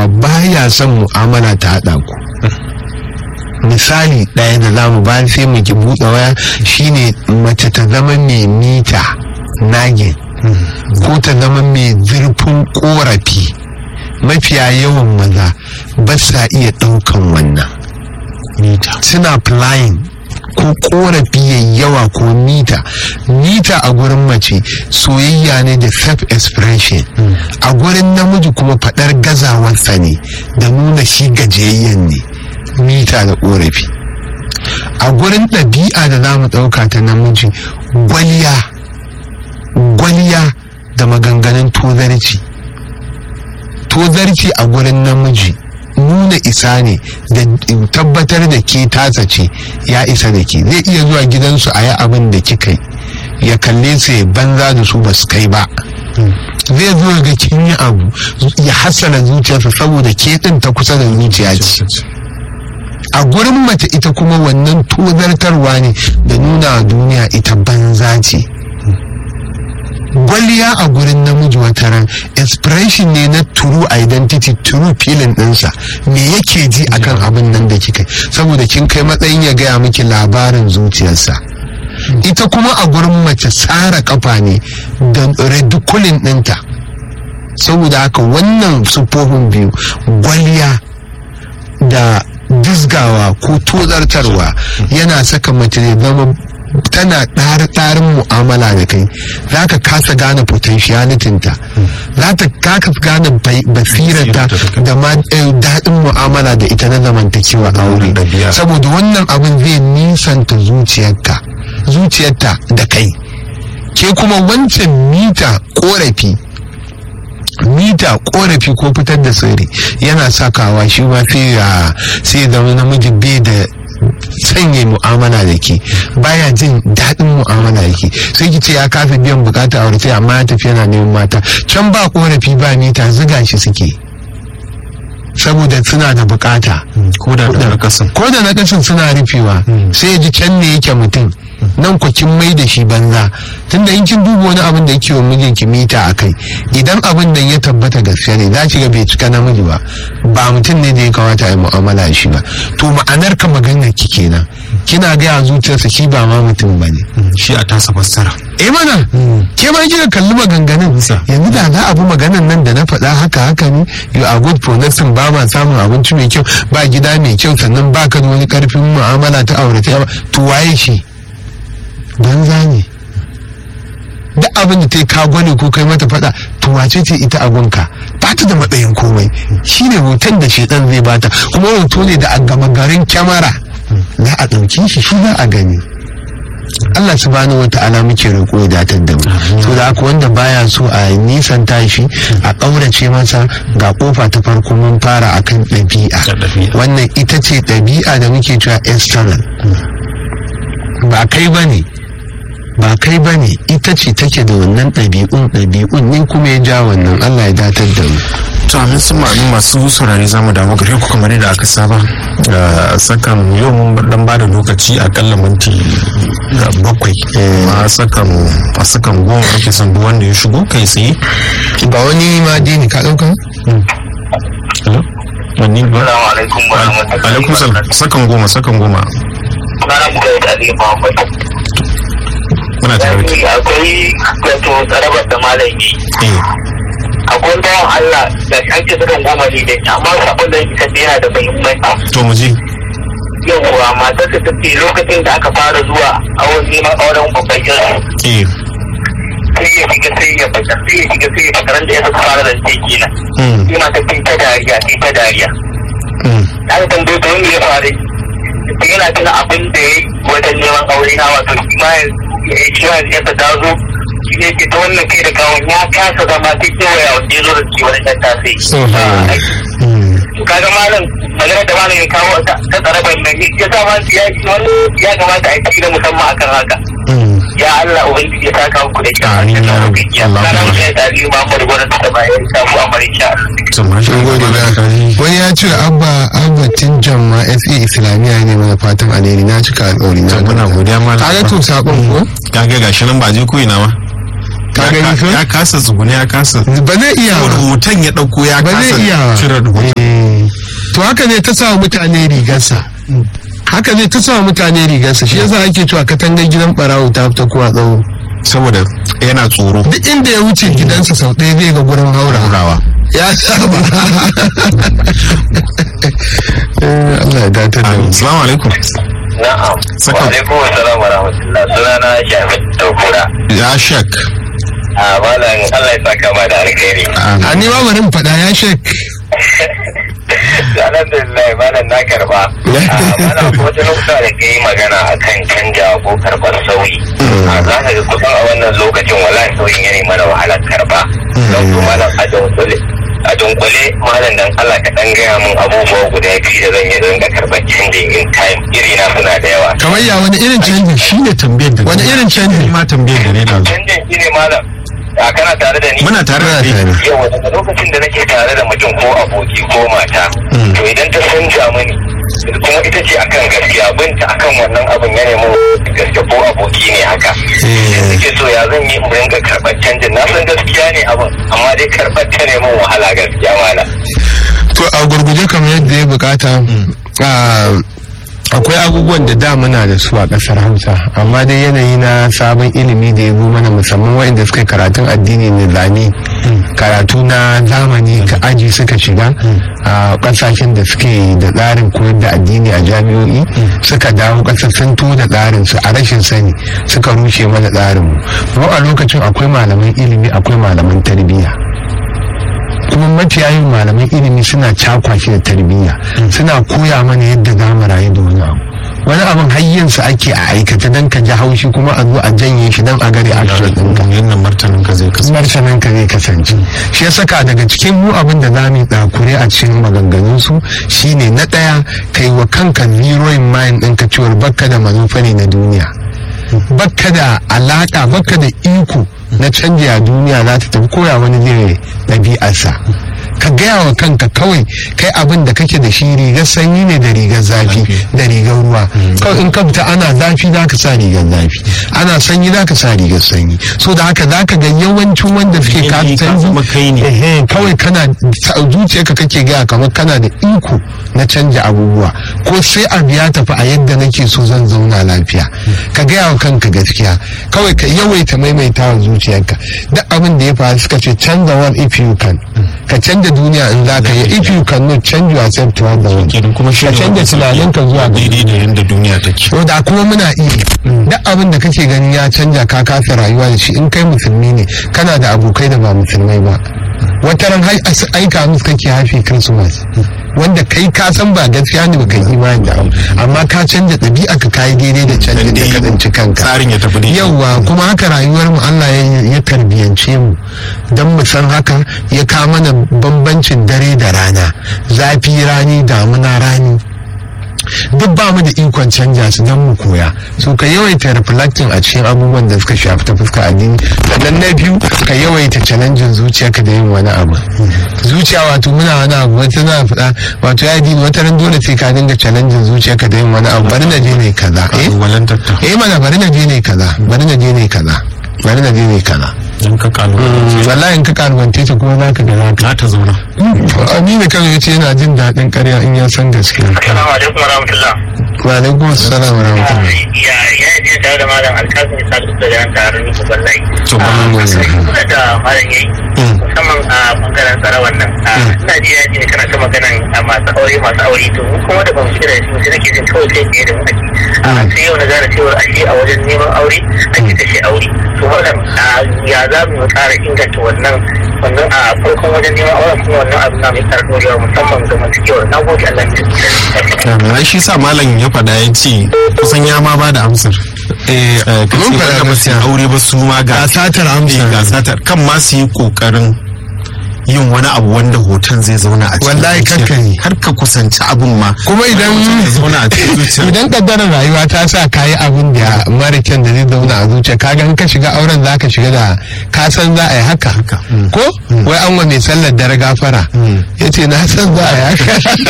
cewa baya son mu'amala ta haɗa ku misali ɗaya da zamu ba sai mu ki buɗe waya shine mace ta zama mai mita nagin ko ta zama mai zurfin korafi mafiya yawan maza ba sa iya ɗaukan wannan suna flying ko korafi ya yawa ko mita mita a gurin mace soyayya ne da self expression a gurin namiji kuma faɗar gazawarsa ne da nuna shi gajiyayyen ne mita da korafi a gurin ɗabi'a da za mu ɗauka ta namiji gwaliya gwaliya da maganganun tozarci tozarci a gurin namiji nuna isa ne da tabbatar da ke tasa ce ya isa da ke zai iya zuwa gidansu a yi abin da kika yi ya kalle su ya banza da su ba su kai ba zai zo ga kin yi abu ya hassana zuciyarsa saboda ke din ta kusa da zuciya ce a gurin mace ita kuma wannan tozartarwa ne da nuna duniya ita banza ce gwaliya a gurin namiji wata ran expression ne na true identity true feeling ɗinsa me yake ji akan abin nan da kika saboda kin kai matsayin ya gaya miki labarin zuciyarsa ita kuma a gurin mace tsara kafa ne da ridiculin ɗinta saboda haka wannan sufofin biyu gwaliya da disgawa ko tozartarwa yana saka mace ya zama tana ɗarin mu'amala da kai za ka kasa gane potentialitinta za ta kasa gane basirarta da ma daɗin mu'amala da ita na zamantakewa aure saboda wannan abin zai nisanta zuciyarka zuciyarta da kai ke kuma wancan mita korafi mita korafi ko fitar da sirri yana sakawa shi ma sai zama namiji bai da sanya mu'amala da ke baya jin daɗin mu'amala da ke sai ki ce ya kafa biyan bukata a wurin amma ya tafi yana neman mata can ba korafi ba mita ziga shi suke saboda suna da bukata ko da na kasan ko da na kasan suna rufewa sai ya ji can ne yake mutum nan ku kin mai da shi banza tunda in kin duba wani abin da yake wa mijinki mita a kai idan abin da ya tabbata gaskiya ne za ki ga bai cika namiji ba ba mutum ne da ya kawata a mu'amala shi ba to ma'anar ka maganar ki kenan kina gaya zuciyarsa shi ba ma mutum ba ne shi a tasa fassara eh mana ke ma kika kalli maganganun yanzu da za a bi maganan nan da na faɗa haka haka ne you are good for nothing ba ma samun abinci mai kyau ba gida mai kyau sannan ba ka da wani karfin mu'amala ta aure ta to waye shi banza ne duk abin da ta yi kagwani ko kai mata faɗa to wace ce ita abunka ba ta da matsayin komai shine hoton da shedan zai bata kuma hoto ne da a gama garin kyamara za a ɗauki shi shi za a gani Allah subhanahu wa ta'ala muke roƙo ya datar da mu to da haka wanda baya so a nisan tashi a ƙaurace masa ga kofa ta farko mun fara akan ɗabi'a wannan ita ce ɗabi'a da muke cewa external ba kai ba ne ba kai ba ne ita ce take da wannan ɗabi'un ɗabi'un ne kuma ya ja wannan Allah ya datar da mu to amin sun ma'amin masu saurare zamu damu gare ku kamar yadda aka saba sakan yau mun dan ba da lokaci akalla minti bakwai a sakan a sakan goma ake son duk wanda ya shigo kai tsaye ba wani ma dini ka ɗauka hello wani ba Assalamu alaikum wa rahmatullahi alaikum salam sakan goma sakan goma Sunana mu da Ali Muhammad. muna tare da Akwai akwai wato tsarabar da malam yi. eh Akwai bawan Allah da an ce sukan goma ne da amma sabon da yake yana da muhimmanci. to mu je Yawwa matar ta tafi lokacin da aka fara zuwa awon neman auren babban yanzu. eh Sai ya shiga sai ya fita sai ya shiga sai ya fita ran da ya saka fara da ce kenan. mm Sai mata ta dariya ta dariya. mm aka tambaye ta wanda ya faru ta yana tuna abin da ya yi wajen neman aure na wato shi ma ya shi ma ya ta zo shi ne ke ta wannan kai da kawon ya kasa zama ta kewaya wanda ya zo da ke wani ɗan tasiri. Subhanallah. mm kaga malam magana da malam ya kawo ta ta tsaraban nan ya sa ma ya wani ya kamata a yi na musamman akan haka. mm ya Allah ubangiji ya saka muku da kyau. Amin, ya Rabbi. Ya Allah kana ya mutum ya tsari ma mu da gwamnati ta bayan samu amarin sha. to masha Mun gode Allah da wani ya ce abba abba tinjan ma sa islamiyya ne mana fatan alheri na cika alƙawari na to muna godiya malam kaga to sakon ko kaga gashi nan ba je ko ina ma Ka gani ko? ya kasa tsugune ya kasa ba zai iya ba. rubutan ya dauko ya Ba zai kasa iya ba. cire rubutu haka ne ta sa mutane rigarsa haka ne ta sa mutane rigarsa shi yasa ake cewa katangar gidan barawo ta fita kuwa tsawo saboda yana tsoro duk inda ya wuce gidansa sau ɗaya zai ga gurin haurawa ya saba Eh, Allah ya datar da mu assalamu alaikum na'am Saka- wa alaikum assalam wa rahmatullah sunana shafi daukura ya shek a malam Allah ya saka ma da alkhairi a ni ma bari in faɗa ya shek alhamdulillah malam na karba malam ko wata lokuta da ka yi magana akan canja ko karɓar sauyi a za ka ga kusan a wannan lokacin wallahi sauyin ya mana wahalar karba don su malam a dunkule a dunkule malam dan Allah ka dan gaya mun abubuwa guda biyu da zan yi don ga karɓar changing in time iri na suna da yawa kamar ya wani irin canji shi ne tambayar da wani irin canji ma tambayar da ne da canjin shi ne malam a kana tare da ni muna tare da kai yau daga lokacin da nake tare da mutum ko aboki ko mata to idan ta canja mini kuma ita ce akan gaskiya binta akan wannan abin ya nemo gaske ko aboki ne haka suke so ya zan yi in ringa karɓar canjin na san gaskiya ne abin amma dai karɓar ta neman wahala gaskiya mala to a gurguje kamar yadda ya bukata ah, akwai abubuwan da da muna da su a kasar hausa amma dai yanayi na sabon ilimi da ya zo mana musamman waɗanda suka yi karatun addini nizami karatu na zamani ka aji suka shiga a kasashen da suke da tsarin koyar da addini a jami'o'i suka dawo kasar sun to da tsarin su a rashin sani suka rushe mana tsarin mu mu a lokacin akwai malaman ilimi akwai malaman tarbiyya kuma mafiya yin malaman ilimi suna cakwaki da tarbiyya suna koya mana yadda za mu rayu da wani abu wani abin hayyansa ake a aikata don ka ji haushi kuma a zo a janye shi don a gari action ɗinka yadda martanin ka zai kasance martanin ka zai kasance shi ya saka daga cikin mu abin da za mu yi tsakure a cikin maganganun su shine na ɗaya kai wa kanka zero in mind ɗinka cewar bakka da manufa ne na duniya bakka da alaka bakka da iko na canji a duniya za ta tafi koya wani zai ɗabi'arsa ka gaya wa kanka kawai kai abin da kake da shi rigar sanyi ne da rigar zafi da rigar ruwa kawai in ka fita ana zafi za ka sa rigar zafi ana sanyi za ka sa rigar sanyi so da haka za ka ga yawancin wanda suke ka Yanayi ka zama kai ne. Ehe, kawai kana zuciyarka kake gaya kamar kana da iko na canja abubuwa ko sai abu ya tafi a yadda nake so zan zauna lafiya ka gaya wa kanka gaskiya kawai ka yawaita maimaita wa zuciyarka duk abin da ya faru suka ce canza world if you can ka canja duniya in za ka yi if you can not change yourself to the world kenan kuma shi ka ne canja wanda suke tunaninka zuwa ga daidai da yadda duniya take to da kuma muna iya duk abin da kake ganin ya canja ka kasa rayuwa da shi in kai musulmi ne kana da abokai da ba musulmai ba wata ran hai- as- aika musu kake happy christmas wanda kai ka san ba gaskiya ne ba kai imani da abu amma ka canja ɗabi'a ka kayi daidai da canjin da ka tsinci kanka tsarin ya tafi daidai yauwa kuma haka rayuwar mu Allah ya ya tarbiyance mu don mu san haka ya kawo mana bambancin dare da rana zafi rani damuna rani duk ba mu da ikon canja su don mu koya so ka yawaita reflecting a cikin abubuwan da suka shafi ta fuska addini sannan na biyu ka yawaita challenging zuciyarka da yin wani abu zuciya wato muna wani abu wata na faɗa wato ya dini wata ran dole sai ka dinga challenging zuciyarka da yin wani abu bari na je ne kaza eh walantar ta eh mana bari na je ne kaza bari na je ne kaza bari na je ne kaza don ka kalu wallahi in ka kalbante ta kuma za ka ga za ka za ta zauna aminu kan yace yana jin daɗin ƙarya in ya san gaskiya assalamu alaikum warahmatullah wa alaikum assalam wa rahmatullah ya ya je tare da malam alkasim sadu da ran tare da wallahi to ba Mm. kuma da malam yayi musamman a bangaren tsara wannan ina ji ya ji kana ta maganan a masu aure masu aure to mu kuma da ban shiga da shi sai nake jin kawai kai tsaye da mu ake a sai yau na gane cewa ashe a wajen neman aure ake kashe aure to wannan ya za mu ƙara inganta wannan wannan a farkon wajen neman aure kuma wannan abu na mai ƙara dorewa musamman ga mantakewar na gode Allah ya ai shi sa malam ya faɗa ya ce kusan ya ma ba da amsar eh ka mun ce faɗa wanda ba su yi gaskiya. aure ba su ma ga ga satar amsa eh, ga satar kan ma su yi kokarin yin wani abu wanda hoton zai zauna a cikin Wallahi zuciyar. kakka yi. har ka kusanci abun ma kuma idan ya zauna a cikin zuciyar idan kaddarar rayuwa ta sa ka yi abin da mara kyan da zai zauna a zuciya ka in ka shiga auren za ka shiga da ka san za a yi haka ko wai an wa mai sallar dare gafara ya ce na san za a yi haka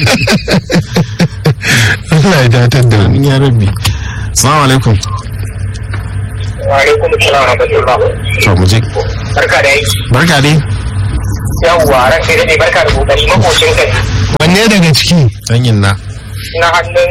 Allah ya datar da wani ya rabbi assalamu alaikum wa alaikum assalam wa rahmatullah to mu je barka da yi barka dai yawwa ran kai dai barka da kokari makocin kai wanne ɗaya daga ciki danyin na na hannun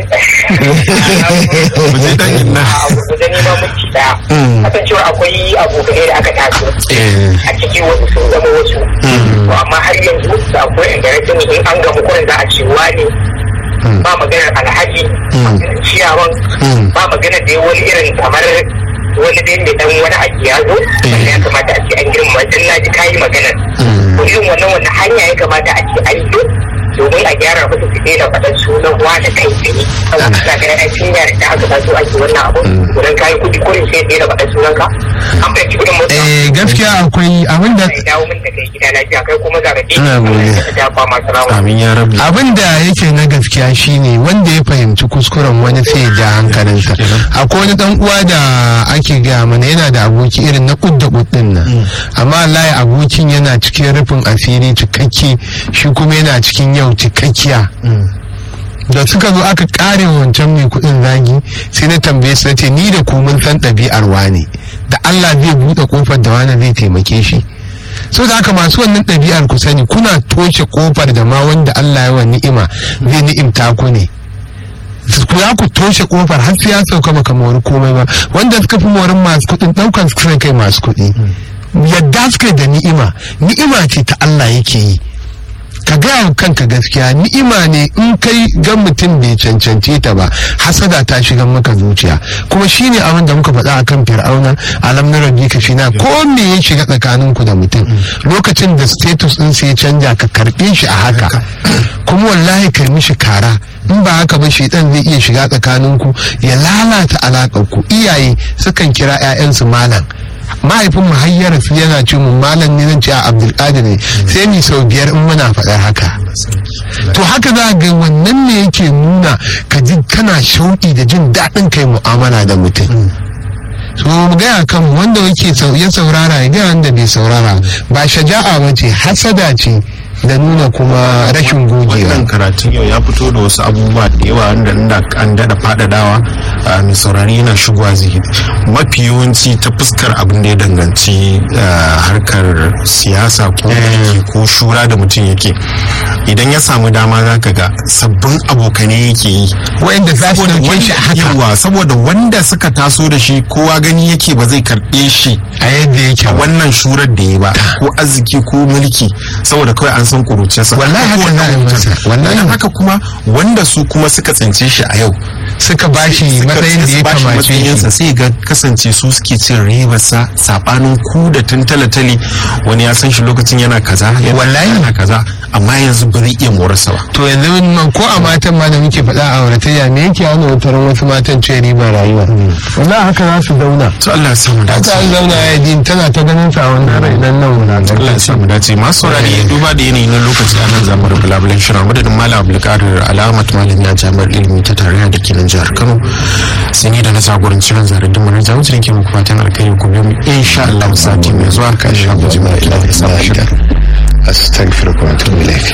Ku je danyin na a gurguje ne ma minti daya kasancewa akwai abokanai da aka taso a ciki wasu sun zama wasu to amma har yanzu da akwai inda na sani in an gamu kurin za a ce wani ba maganar alhaji ciyawan ba maganar da wani irin kamar wani dai mai dan wani abu ya zo wanda ya kamata a ce an girma dan na ji kayi maganar to irin wannan wannan hanya ya kamata a ce an yi domin a gyara musu su daina faɗan sunan wani kai tsaye saboda suna ganin ai sun yare da aka taso ake wannan abu wurin kayi kuɗi kuɗin sai daina faɗan sunan ka an fahimci kuɗin mutum eh gaskiya akwai abin da ya dawo min da kai gida lafiya kai kuma za ka ɗaya Ina godiya. da dafa masu rawa amin ya rabu abin da yake na gaskiya shine wanda ya fahimci kuskuren wani sai ya ja hankalinsa akwai wani dan uwa da ake gaya mana yana da aboki irin na kudda kuddin nan amma wallahi abokin yana cikin rufin asiri cikakke shi kuma yana cikin yau cikakkiya da suka zo aka kare wancan mai kudin zagi sai na tambaye su nace ni da ku mun san ɗabi'ar wane da Allah zai buɗe kofar da wani zai taimake shi so da haka masu wannan ɗabi'ar ku sani kuna toshe kofar da ma wanda Allah ya wa ni'ima zai ni'imta ku ne ku za ku toshe kofar har sai ya sauka maka mori komai ba wanda suka fi morin masu kuɗin ɗaukan su kai masu kuɗi yadda suka da ni'ima ni'ima ce ta Allah yake yi ka gaya wa kanka gaskiya ni'ima ne in kai ga mutum bai cancance ta ba hasada ta shiga maka zuciya kuma shine abin da muka faɗa akan fir'auna alam na rabbi ka fina ko me ya shiga tsakanin ku da mutum lokacin da status din sai ya canja ka karɓe shi a haka kuma wallahi kai mishi kara in ba haka ba shaitan zai iya shiga tsakanin ku ya lalata alaƙar ku iyaye sukan kira 'ya'yansu malam mahaifin mu hayyara su yana ce mu malam ne zan ce a abdulkadir ne sai ni sau biyar in muna faɗar haka to haka za ga wannan ne yake nuna ka ji kana shauƙi da jin daɗin kai mu'amala da mutum so mu gaya kan wanda yake ya saurara ya gaya wanda bai saurara ba shaja'a ba ce hasada ce da nuna kuma rashin gogewa wannan karatun yau ya fito da wasu abubuwa da yawa wanda inda an dada fadadawa a mai saurari yana shigowa zihiri mafi yawanci ta fuskar abin da ya danganci ah, harkar siyasa ko mulki ko shura da mutum yake idan ya samu dama za ka ga sabbin abokanai yake yi wa'inda za su Saboda ɗauke shi a wanda- haka yawa, saboda wanda suka taso da shi kowa gani yake ba zai karɓe shi a yadda yake a ba wannan shurar da ya ba ko arziki ko mulki saboda kawai an san kuruciyarsa Wallahi haka za a yi masa, wallahi. Don haka kuma wanda su kuma suka tsince shi a yau suka bashi suka matsayin da ya bashi kamace matsayinsa shi sai ga kasance su suke cin ribarsa sabanin ku da tun talatali wani ya san shi lokacin yana kaza yana Wallahi. yana kaza amma yanzu ba zai iya morarsa ba to yanzu man ko a matan ma da muke faɗa a auratayya me yake hana wataran wasu matan ce ribar rayuwa wallahi haka za su zauna to Allah ya samu dace haka an zauna ya din tana ta ganin sa a wannan rai nan nan wulatar Allah ya samu dace masu saurari duba da yanayi na lokaci a nan zamu rubu labulen shirin madadin malam abdulkadir alamat malami a jami'ar ilimi ta tarayya da ke nan jihar kano sai ni da na jagoranci ran zarar da mana jawo cikin muku fatan alkhairi ku biyo mu insha Allah sati mai zuwa kan shi ku jima'a ila da samun shirin astaghfiruka wa atubu ilayk